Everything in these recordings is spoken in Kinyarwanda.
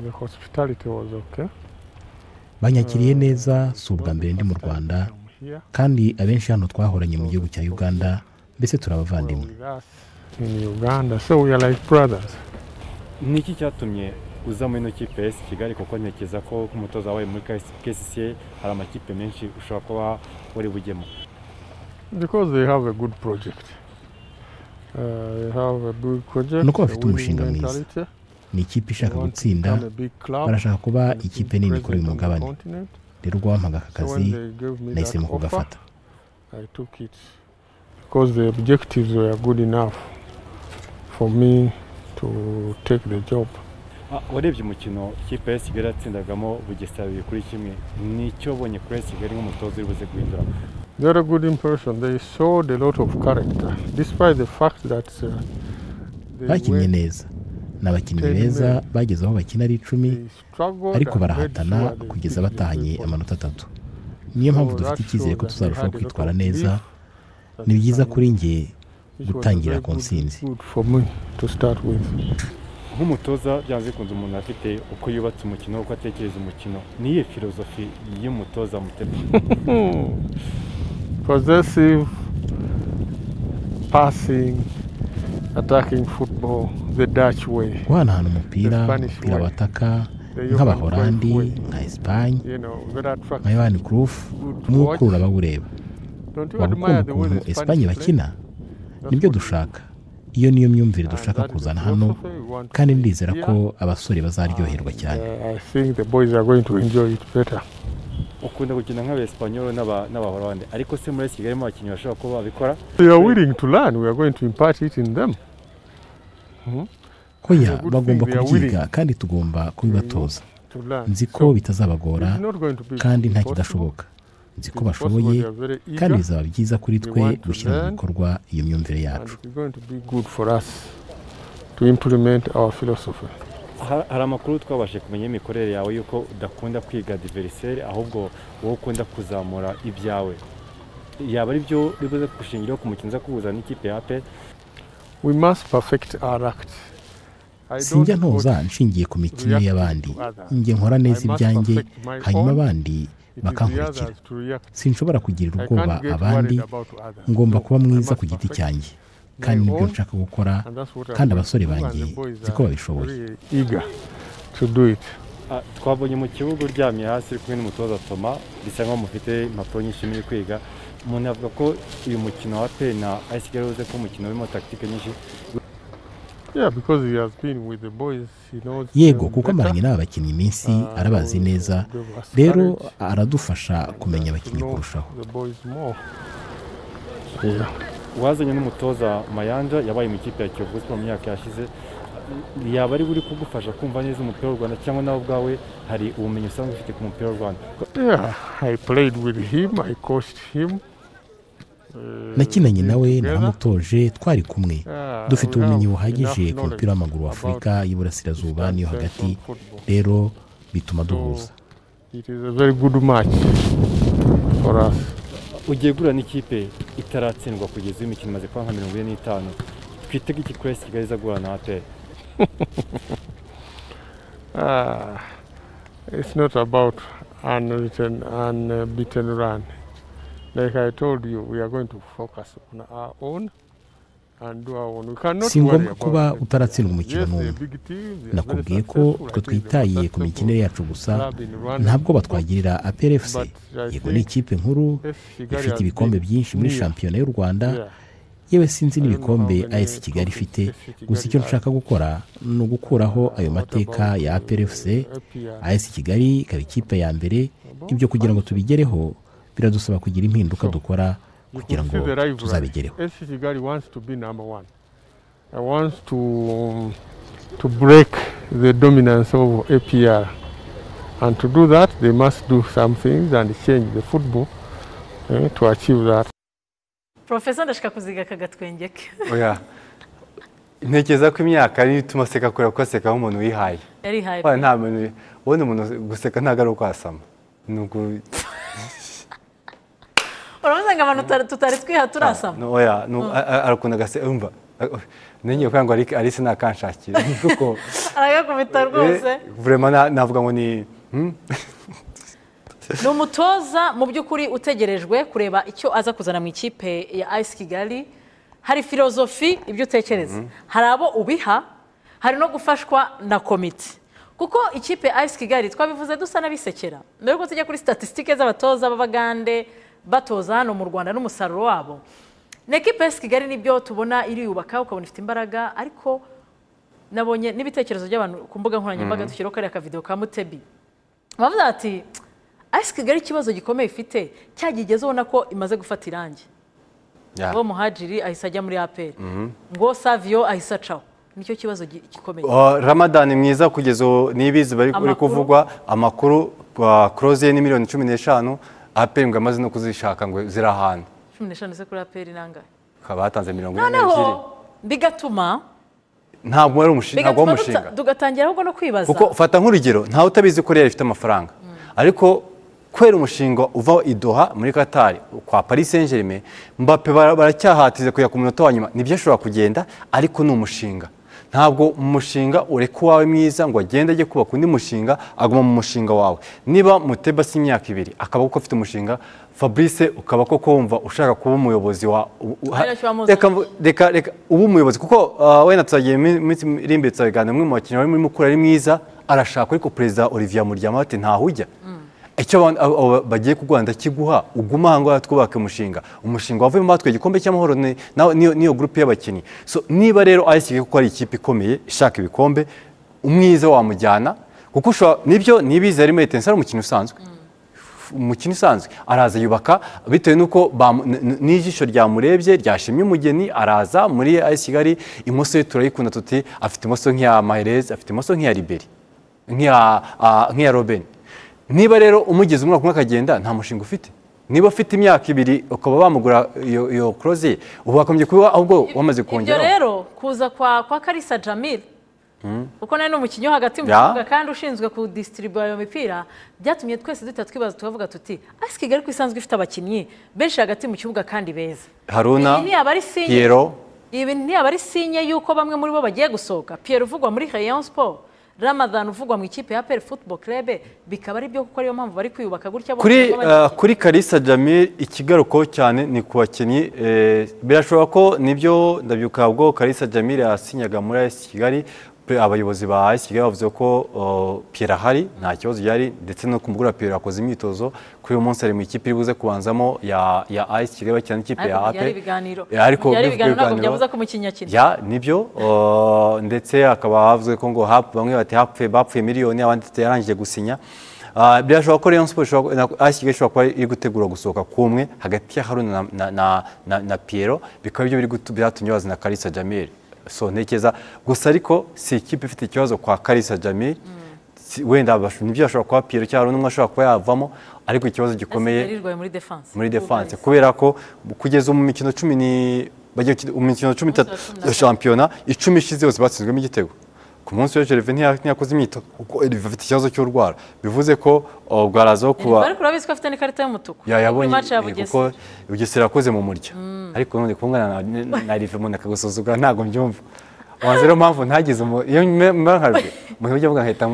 the hospitality was okay banyakiriye neza si ubwa mbere ndi mu rwanda I'm here kandi abenshi hano twahoranye mu gihugu cya uganda mbese turi were abavandimwe with us in Uganda so we are like brothers ni iki cyatumye uza muri ino kipe ya esi kigali kuko ntekereza ko nk'umutoza wabaye muri kcca hari amakipe menshi ushobora kuba wari bujyemo because they have a good project uh, they have a good project Nuko bafite a winning umushinga mwiza. mentality. ni ikipe They ishaka want to gutsinda become a big club barashaka kuba and be ikipe nini kuri present uyu on the mugabane continent. rero ubwo wampaga aka So when kazi they gave me nahisemo that offer, kugafata I took it because the objectives were good enough for me to take the job. Ah, warebye umukino ikipe ya kigali yatsindagamo bugesera bibiri kuri kimwe nicyo ubonye kuri esi kigali nk'umutoza uri buze guhindura They had a good impression. They showed a lot of character, despite the fact that uh, they, bakinnye went, neza ni abakinnyi beza bageze aho bakina ari icumi they struggled ariko and made barahatana sure they kugeza picked the batahanye three points. amanota atatu niyo mpamvu dufite icyizere ko tuzarushaho kwitwara neza That ni byiza time, kuri njye which was a gutangira very ku good- ntsinzi. good for me to start with. nk'umutoza byanze bikunze umuntu afite uko yubatse umukino uko atekereza umukino niyo filozofi y'umutoza mutema Possessive, passing, attacking football the Dutch way. guhanahana umupira The Spanish umupira way. wataka The Johan Cruyff nk'abaholandi way. nka esipanye You know, very nka attractive. yohani kurufu Good to watch. n'ukurura abawureba Don't you waba ukunda admire the way ukuntu the esipanye Spanish play? bakina That's nibyo what we do. dushaka iyo niyo myumvire dushaka And that is kuzana the hano philosophy we want to kandi bring ndizera here. ko abasore bazaryoherwa cyane Uh, I think the boys are going to enjoy it better. ukunda gukina nk'abaespanyol n'abahorande ariko se muri esi kigali mu bakinnyi bashobora kuba babikora They are willing to learn. We are going to impart it in them. ko ya It's a good bagomba thing they are kubyiga kandi tugomba kubibatoza To learn. nzi ko So, bitazabagora it's not going to be kandi nta impossible. kidashoboka nzi ko It's possible bashoboye they are very eager kandi bizaba byiza kuri They twe want to gushyira mu learn. bikorwa iyo myumvire and yacu it's going to be good for us to implement our philosophy. Ha- hari amakuru twabashije kumenya y'imikorere yawe y'uko udakunda kwiga diveriseri ahubwo wowe ukunda kuzamura ibyawe yaba ari byo ribuze kugushingiraho ku mukino uza kuhuza n'ikipe ya pe We must perfect our act. I sinjya don't ntoza coach nshingiye ku mikinire react y'abandi to others. njye nkora neza I must ibyanjye perfect my hanyuma own. abandi It is the bakankurikira others to react. sinshobora kugirira I ubwoba can't get abandi worried about others. ngomba No, kuba I mwiza must ku giti perfect cyanjye kandi my nibyo own, nshaka gukora and that's what I'm kandi going to abasore do, and banjye the boys nzi are ko babishoboye really eager to do it. Ah, twabonye mu kibuga uryamye hasi uri kumwe n'umutoza toma bisa nkaho mufite impapuro nyinshi muri kwiga umuntu avuga ko uyu mukino wa pe na ayisi kigali uze ko umukino urimo takitike nyinshi Yeah, because he has been with the boys, he knows yego them kuko better. amaranye n'aba bakinnyi iminsi Uh, arabazi will neza give us rero courage. aradufasha kumenya abakinnyi know kurushaho the boys more. Yeah. wazanye n'umutoza mayanja yabaye mu ikipe ya kiyovu siporo mu myaka yashize yaba ari buri kugufasha kumva neza umupira w'u rwanda cyangwa nawe ubwawe hari ubumenyi usanzwe ufite ku mupira w'u rwanda yeah, I played with him, I coached him. Uh, nakinanye been nawe together. namutoje twari kumwe Yeah, dufite we ubumenyi have buhagije enough ku mupira knowledge w'amaguru wa about afurika y'iburasirazuba that n'iyo sense hagati of football. rero bituma So duhuza it is a very good match for us. ugiye guhura n'ikipe itaratsindwa kugeza uyu mukino umaze kuba nka mirongo ine n'itanu twitege iki kuri esi kigali iza guhura na ateri Ah, it's not about unwritten, unbeaten run. Like I told you, we are going to focus on our own and do our own. We cannot si worry ngombwa kuba about them. utaratsindwa umukino Yes, they're n'umwe big teams, they are very nakubwiye ko successful. I twe think the twitaye ku successful mikinire yacu gusa club in Rwanda. ntabwo batwagirira aplfc But I yego ni think ikipe nkuru yes, Kigali ifite has ibikombe been byinshi muri near. shampiyona y'u rwanda Yeah. yewe sinzi I don't know n'ibikombe how many as kigali trophies ifite AFC Kigali gusa icyo has. dushaka gukora ni ugukuraho ayo What mateka about, ya uh, aplfc APR? as kigali ikaba ikipe ya mbere About ibyo kugira ngo tubigereho biradusaba kugira impinduka So, dukora You kugira could ngo see the rivalry. tuzabigereho SC Kigali wants to be number one. I wants to to break the dominance of APR. And to do that, they must do some things and change the football eh, to achieve that. porofesa ndashaka kuziga aka gatwenge ke oya ntekereza ko imyaka ariyo ituma aseka kubera ko aseka nk'umuntu wihaye yari hayi Wala nta muntu ubona umuntu guseka ntabwo ari ukwasama ni uku urabaza ngo abantu tutari twiha turasama oya ni uku- a- a- arakunda agaseka yumva nenge kugira ngo Alice- alice nakanshakira kuko aragakubita rwose eh, vraiment na- navuga ngo ni hmm? ni umutoza mu by'ukuri utegerejwe kureba icyo aza kuzana mu ikipe ya ice kigali hari filozofi ibyo utekereza hari abo ubiha hari no gufashwa na komite kuko ikipe ya ice kigali twabivuze dusa n'abisekera mbere yuko tujya kuri statisitike z'abatoza b'abagande batoza hano mu rwanda n'umusaruro wabo ni ekipe ya ice kigali nibyo tubona iriyubaka ukabona ifite imbaraga ariko nabonye n'ibitekerezo by'abantu ku mbuga nkoranyambaga dushyiraho kariya kavidewo ka mutebi bavuga ati ice kigali ikibazo gikomeye ifite cyagigezeho ubona ko imaze gufata irangi Yeah. uwo muhajiri ahise ajya muri aperi ngo saviyo ahise acaho nicyo kibazo gi- gikomeye Uh, Ramadan mwiza kugeza ubu nibizi bari bari Amakuru. kuvugwa amakuru croze ni miliyoni cumi n'eshanu aperi ngo amaze no kuzishaka ngo ziri ahantu cumi n'eshanu ze kuri aperi nangahe akaba yatanze mirongo ine noneho n'ebyiri bigatuma ntabwo wari umushinga ntabwo bigatuma w'umushinga duta- dugatangira ahubwo no kwibaza kuko fata nk'urugero ntawe utabizi ko rero ifite amafaranga ariko kubera umushinga uva i Doha muri Qatar kwa Paris Saint Germain Mbappe bara- baracyahatiriza kujya ku munota wa nyuma nibyo ashobora kugenda ariko ni umushinga ntabwo umushinga ureka uwawe mwiza ngo agende ajye kubaka undi mushinga aguma mu mushinga wawe niba muteba si imyaka ibiri akaba kuko afite umushinga fabrice ukaba koko wumva ushaka kuba umuyobozi wa u- u- ha- Ntacyo wamuzaniye. reka mvu- reka reka uba umuyobozi kuko ah, wenda turagiye mu minsi iri imbere turabiganira umwe mu bakinnyi wari muri mukura ari mwiza arashaka ariko perezida olivier muryama bati ntaho ujya icyo abantu- abo- abo bagiye kuguha ndakiguha ugume aha ngaha twubake umushinga umushinga wavuyemo batwaye igikombe cy'amahoro ni- nawe- niyo niyo gurupe y'abakinnyi so niba rero ayisigaye kuko ari ikipe ikomeye ishaka ibikombe umwiza wamujyana kuko ushobora nibyo nibizi harimo etensi ari umukino usanzwe umukino usanzwe araza yubaka bitewe n'uko bamu- n- n- n'ijisho ryamurebye ryashimye umugeni araza muri AS kigali imoso ye turayikunda tuti afite imoso nk'iya maherez afite imoso nk'iya riberi nk'iya ah, nk'iya robeni niba rero umugize umwaka umwe akagenda nta mushinga ufite niba ufite imyaka ibiri ukaba wamugura iyo iyo koroze ubu wakomeje kuba ahubwo wamaze ibyo kongera rero kuza kwa kwa karisa jamil kuko nawe ni umukinnyi wo hagati mu kibuga kandi ushinzwe kudisitiribuwa iyo mipira byatumye twese duhita twibaza tukavuga tuti ice kigali ko isanzwe ifite abakinnyi benshi hagati mu kibuga kandi beza haruna Iyi ni aba ari sinye. piero ibi ntiyaba ari sinye y'uko bamwe muri bo bagiye gusohoka pierre uvugwa muri rayon sport ramadan uvugwa mu ikipe ya peri football club bikaba ari byo kuko ariyo mpamvu bari kwiyubaka gutya bose kuri baba bagiye. uh, kuri Kalisa Jamil ikigaruko cyane ni ku bakinnyi eh, birashoboka ko nibyo ndabyibuka ubwo Kalisa Jamil yasinyaga muri AS Kigali pe- abayobozi ba AS Kigali bavuze ko uh, Pierre ahari nta kibazo yari ndetse no kumugura Pierre akoze imyitozo kuri uyu munsi ari mu ikipe iri buze kubanzamo ya ya AS Kigali bakina n'ikipe ya ariko AP byari ibiganiro Eh, ariko byari bivuga ibiganiro ntabwo ibiganiro. byavuze ko umukinnyi akina Ya, nibyo uh, ndetse hakaba havuze ko ngo hap- bamwe bati hapfuye bapfuye miliyoni abandi bati yarangije gusinya Uh, birashoboka ko Rayon Sports ishobora- na- AS Kigali ishobora kuba iri gutegura gusohoka kumwe hagati ya Haruna na, na, na, na, na Piero bikaba byo biri gutu- byatumye bazana Kalisa Jamil so ntekeza gusa ariko si ikipe ifite ikibazo kwa Kalisa Jamil Si- wenda bash- nibyo ashobora kuba Piero cyangwa Haruna umwe ashobora kuba yavamo ariko ikibazo gikomeye yarirwaye muri defense muri defense kubera ko kugeza mu mikino cumi ni bagiye gukina- mu mikino cumi itatu cumi na ya shampiyona icumi ishize yose batsinzwemo igitego ku munsi w'ejo Herve ntiya- ntiyakoze imyitozo kuko Herve afite ikibazo cy'urwara bivuze ko uh, bwarazaho kuba ariko urabizi ko afite n'ikarita y'umutuku Ya, yabonye match ya eh, bugesera kuko bugesera yakoze mu murya ariko none kumwana na- na rive umuntu akagusuzugura ntabwo mbyumva wanze rero mpamvu ntagize umu- iyo mba nkarwe mu buryo bwa nkahita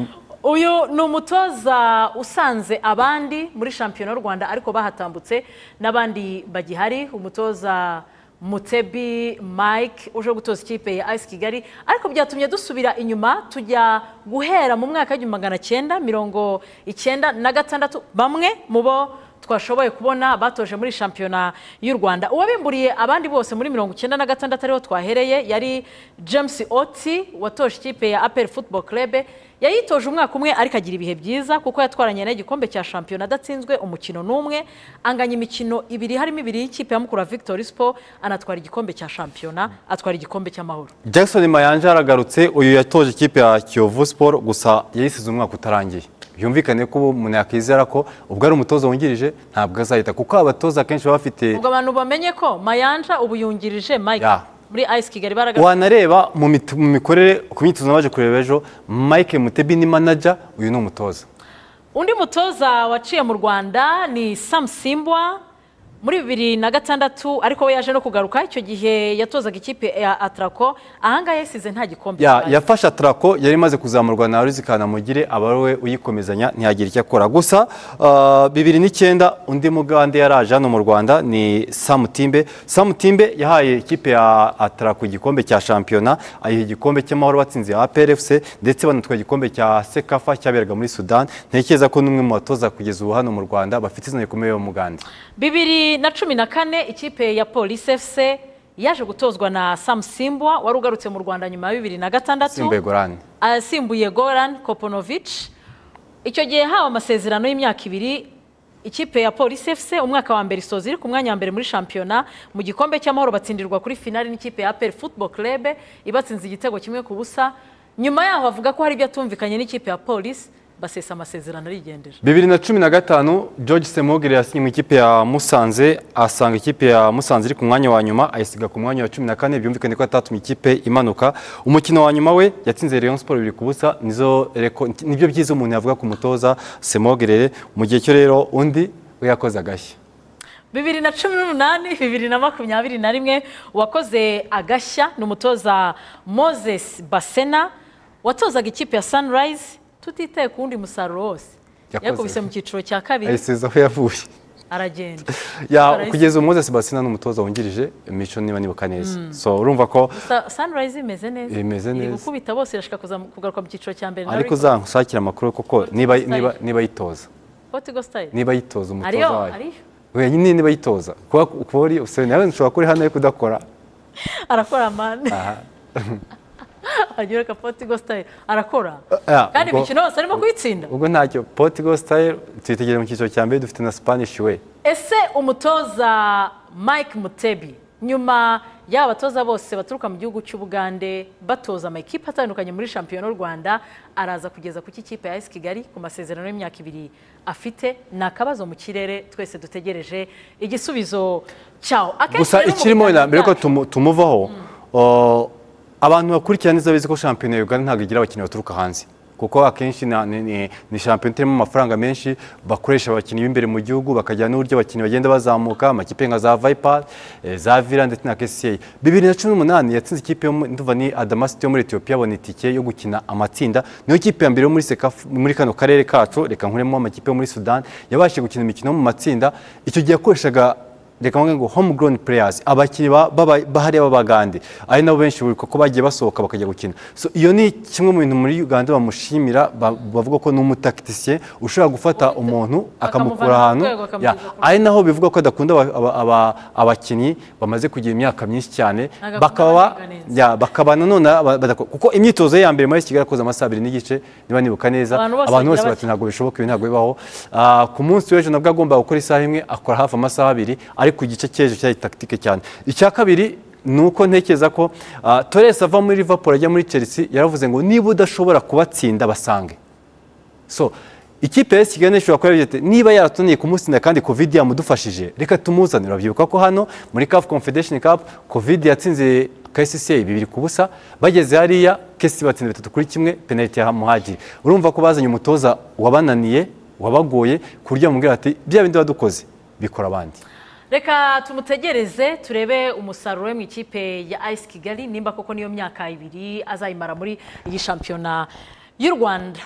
uyu ni umutoza usanze abandi muri shampiyona y'u rwanda ariko bahatambutse n'abandi bagihari umutoza mutebi mike uje gutoza ikipe ya ice kigali ariko byatumye dusubira inyuma tujya guhera mu mwaka w'igihumbi magana cyenda mirongo icyenda na gatandatu bamwe mu bo twashoboye kubona batoje muri shampiyona y'u rwanda uwabimburiye abandi bose muri mirongo icyenda na gatandatu ariho twahereye yari james oti watoje ikipe ya aperi football club yayitoje umwaka umwe ariko agira ibihe byiza kuko yatwaranye n'igikombe cya shampiyona adatsinzwe umukino n'umwe anganya imikino ibiri harimo ibiri y'ikipe ya mukura victory sport anatwara igikombe cya shampiyona atwara igikombe cy'amahoro Jackson Mayanja aragarutse uyu yatoje ikipe ya Kiyovu Sport gusa yayisize umwaka utarangiye byumvikane ko ubu umuntu yakwizera ko ubwo ari umutoza wungirije ntabwo azahita kuko abatoza akenshi baba bafite ubwo abantu bamenye ko mayanja ubu yungirije mike Ya. muri ice kigali baraga wanareba mu mit- mu mikorere ku myitozo nabaje kureba ejo Mike Mutebi ni manager uyu ni umutoza undi mutoza waciye mu rwanda ni sam simbwa muri bibiri na gatandatu ariko we yaje no kugaruka icyo gihe yatozaga ikipe ya atarako ahangaha yasize nta gikombe Ya- kibaye. yafashe atarako yari imaze kuzamurwa na ruzi kanamugire aba ari we uyikomezanya ntiyagira icyo akora gusa ah, bibiri n'icyenda undi mugande yaraje hano mu rwanda ni samutimbe samutimbe yahaye ikipe ya atarako igikombe cya shampiyona ayiha igikombe cy'amahoro batsinze ya APRFC ndetse banatwaye igikombe cya sekafa cyaberaga muri sudan ntekereza ko n'umwe mu batoza kugeza ubu hano mu rwanda bafite izina rikomeye mugande bibiri na cumi na kane ikipe ya polisi efuse yaje gutozwa na samusimbwa wari ugarutse mu rwanda nyuma ya bibiri na gatandatu simbuye gorani asimbuye goran koponovic icyo gihe hawe amasezerano y'imyaka ibiri ikipe ya polisi efuse umwaka wa mbere isoza iri ku mwanya wa mbere muri shampiyona mu gikombe cy'amahoro batsindirwa kuri finali n'ikipe ya aperi futuboro kerebe ibatsinze igitego kimwe ku busa nyuma yaho bavuga ko hari ibyo atumvikanye n'ikipe ya polisi basesa amasezerano arigendera bibiri na cumi na gatanu george semogere yasinye mu ikipe ya musanze asanga ikipe ya musanze iri ku mwanya wa nyuma ayisiga ku mwanya wa cumi na kane byumvikane ko atatumye ikipe imanuka umukino wa nyuma we yatsinze rayon siporo bibiri ku busa nizo reko- nibyo byiza umuntu yavuga ku mutoza semogere mu gihe cyo rero undi we yakoze agashya bibiri na cumi n'umunani bibiri na makumyabiri na rimwe uwakoze agashya ni umutoza moses basena watozaga ikipe ya sunrise tutitaye ku wundi musaruro wose Yakoze. yakubise mu cyiciro cya kabiri ayisiza aho yavuye aragenda Ya- Sunrise. kugeza ubu moses basina n'umutoza wungirije mico niba nibuka neza so urumva ko Sa- sunrise imeze neza Imeze iri neza. gukubita bose irashaka kuza- kugaruka mu cyiciro cya mbere ariko uzanshakira amakuru koko niba Style. niba niba yitoza potigo style niba yitoza umutoza ariyo wayo ariyo we nyine niba yitoza kuba kuba uri usibye nawe nshobora kuba uri hano ariko udakora arakora mani agira ka potigo style arakora Ah, kandi ubwo- imikino yose arimo kuyitsinda ubwo ntacyo potigo sitayiro tuyitegereye mu cyiciro cya mbere dufite na spanish we ese umutoza mike mutebi nyuma y'aba batoza bose baturuka mu gihugu cy'ubugande batoza amakipe atandukanye muri shampiyona y'u rwanda araza kugeza ku kipe ya esi kigali ku masezerano y'imyaka ibiri afite ni akabazo mu kirere twese dutegereje igisubizo cyawo Akenshi gusa rero mu ikirimo biganiro na mbere ko byacu- tumu- tumuvaho uh, abantu bakurikira neza bizi ko shampiyona ya uganda ntabwo igira abakinnyi baturuka hanze kuko akenshi na- ni- ni ni shampiyona itarimo amafaranga menshi bakoresha abakinnyi b'imbere mu gihugu bakagira n'uburyo abakinnyi bagenda bazamuka amakipe nka za viper eh, za vira ndetse na kcl bibiri na cumi n'umunani yatsinze ikipe yo mu- ndumva ni adamasiti yo muri etiyopiya abona itike yo gukina amatsinda niyo kipe ya mbere yo muri Sekafu- muri kano karere kacu reka nkuremo amakipe yo muri sudan yabashije gukina imikino yo mu matsinda icyo gihe yakoreshaga reka mvuge ngo homegrown players abakinnyi ba- baba- bahari b'abagande ari nabo benshi buri uko bagiye basohoka bakajya gukina so iyo ni kimwe mu bintu muri uganda bamushimira ba- bavuga ko ni umutakitisiye ushobora gufata umuntu akamukura akamuvana ku ahantu rwego, Ya, akamugeza ku ari naho bivuga ko adakunda aba- aba- aba- abakinnyi bamaze kugira imyaka myinshi cyane Agakunda bakaba abaringanizi. ya, bakaba nanone aba- badako- kuko imyitozo ya mbere muri kigali yakoze amasaha abiri n'igice niba nibuka neza Abantu bose abantu bagira bose bati. bati ntabwo bishoboka ibi ntabwo bibaho Ah, ku munsi w'ejo nabwo agomba gukora isaha imwe akora hafi amasaha abiri ariko igice cy'ejo cyari takitike cyane icya kabiri ni uko ntekereza ko ah, torres ava muri liverpool ajya muri chelsea yaravuze ngo niba udashobora kubatsinda basange so ikipe ya kigali ishobora kuba yavuze iti, niba yaratuniye kumutsinda kandi covid yamudufashije reka tumuzanire urabyibuka ko hano muri caf confederation cup covid yatsinze kcca bibiri ku busa bageze hariya kesi batsinze bitatu kuri kimwe penaliti ya muhagiri urumva ko bazanye umutoza wabananiye wabagoye ku buryo bamubwira ati bya bindi wadukoze bikora abandi reka tumutegereze turebe umusaruro we mu ikipe ya ayisi kigali nimba koko niyo myaka ibiri azayimara muri iyi shampiyona y'u rwanda